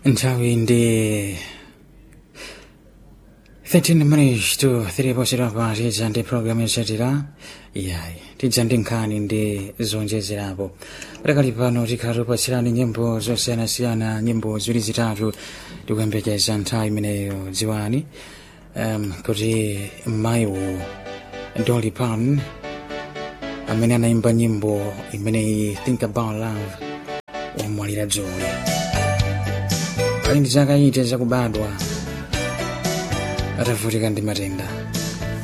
nthawi ndi 13 minutes to 3 poserapo tidza ndi programu yotsatira yayi tidza ndi nkhani ndi zonjezerapo pakali pano tikhala tipatsirani nyimbo zosiyanasiyana nyimbo ziwiri zitatu tikuyembekeza nthawi imeneyo dziwani um, kuti mayiwo Dolly Parton amene anaimba nyimbo imeneyi think about love wamwalira dzulo ali ndi zaka ite zakubadwa atavutika ndi matenda